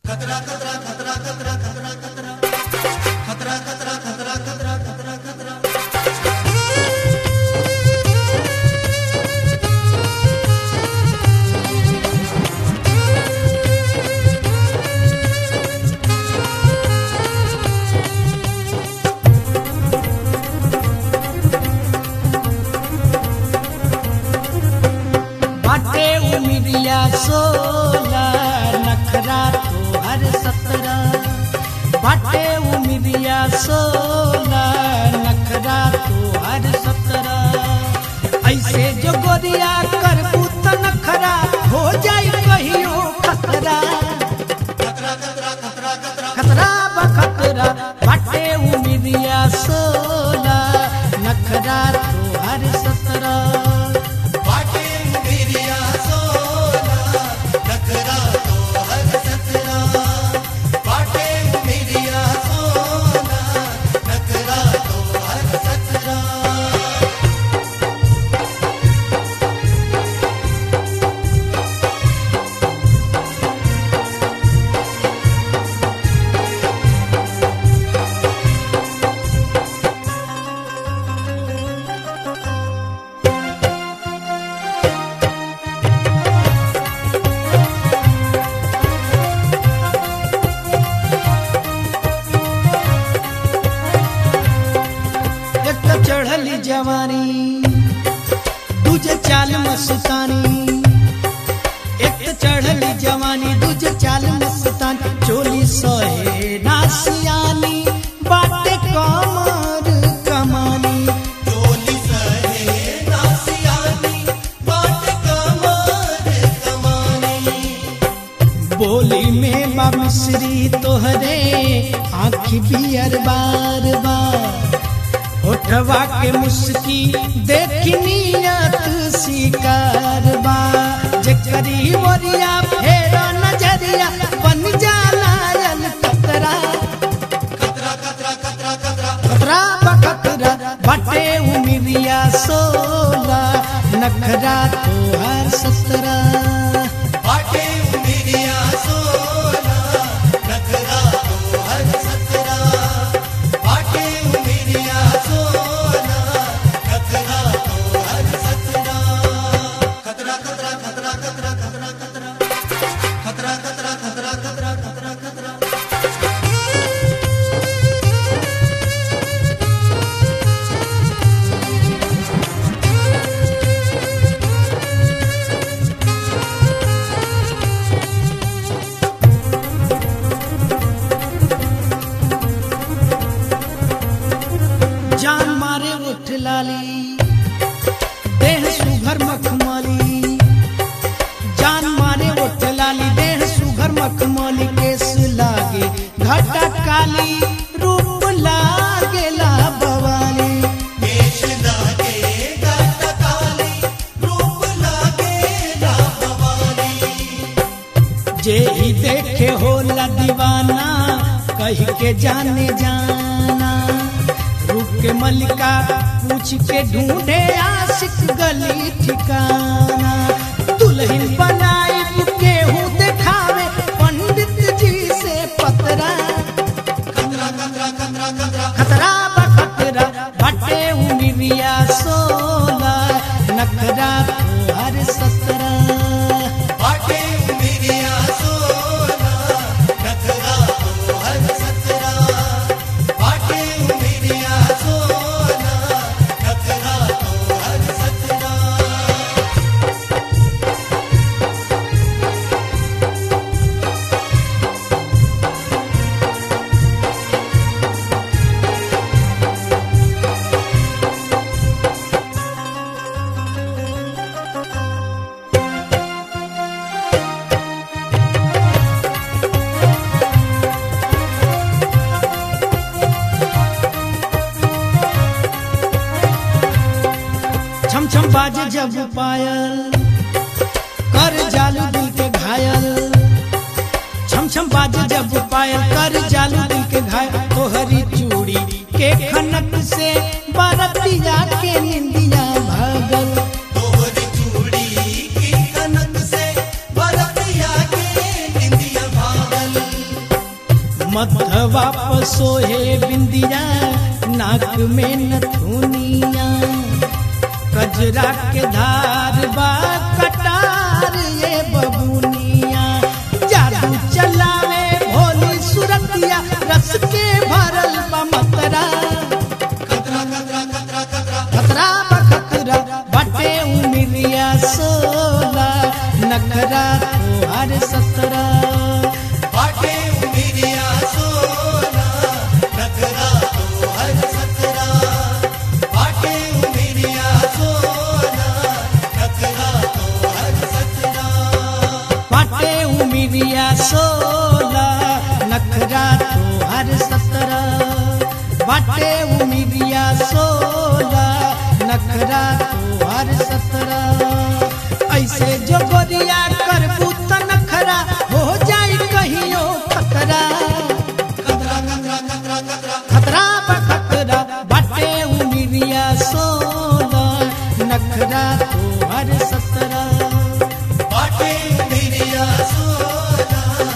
बाटे उमिरिया सोला नखरा तोहर सतरा बाटे उमिरिया सोला नखरा तोहर सतरा ऐसे जो गोरिया करबू त नखरा हो जाई कहियो खतरा खतरा बखतरा बाटे उमिरिया सोला नखरा तोहर सतरा एक तो चढ़ली जवानी दूजे चाल मस्तानी एक तो चढ़ली जवानी दूजे चाल मस्तानी चोली सोहे नासियानी बाटे कमर कमानी बोली में बा मिश्री तोहरे आँखी बियर बार बार होठवा के मुस्की देखी नियत शिकार बा जकरी वरिया फेर नजरिया बन जाला यल कतरा खतरा बखतरा बटे उमिरिया सोला नखरा तोहर सतरा जान मारे उठ लाली देह सुघर मखमली जान मारे उठ लाली देह सुघर मखमली केस लागे घटा काली रूप लागेला बवाली जे ही देखे होला दीवाना कह के जाने जाना रूप के मलिका पूछ के ढूंढे आशिक गली ठिकाना दुल्हन बनाई केहू देखावे पंडित जी से पतरा खतरा बखतरा बटे उमिरिया सोला नखरा हर सतरा छम छम बाजे जब पायल कर जालू दिल के घायल छम छम बाजे जब पायल कर जालू दिल के घायल तोहरी चूड़ी के खनक से बरतिया के निंदिया भागल तोहरी चूड़ी की कनक से बरतिया के निंदिया भागल मथवा पर सोहे बिंदिया नाक में नथुनिया कजरा के धार बा कटार ये बबुनिया जादू चलावे भोली सुरतिया रस के भरल बा मतरा खतरा खतरा खतरा खतरा खतरा बखतरा बटे उमिरिया सोला नखरा तोहर सतरा बाटे उमिरिया सोना नखरा तो हर सतरा बाटे उमिरिया सोना नखरा तो हर सतरा बटे उमिरिया सोला नखरा तोहर सतरा बटे उमिरिया सोला नखरा तोहर सतरा ऐसे जो गोरिया करबू त नखरा हो जाई कहियो खतरा खतरा खतरा खतरा खतरा खतरा बखतरा बाटे उमिरिया सोला नखरा तोहर सतरा बाटे उमिरिया सोना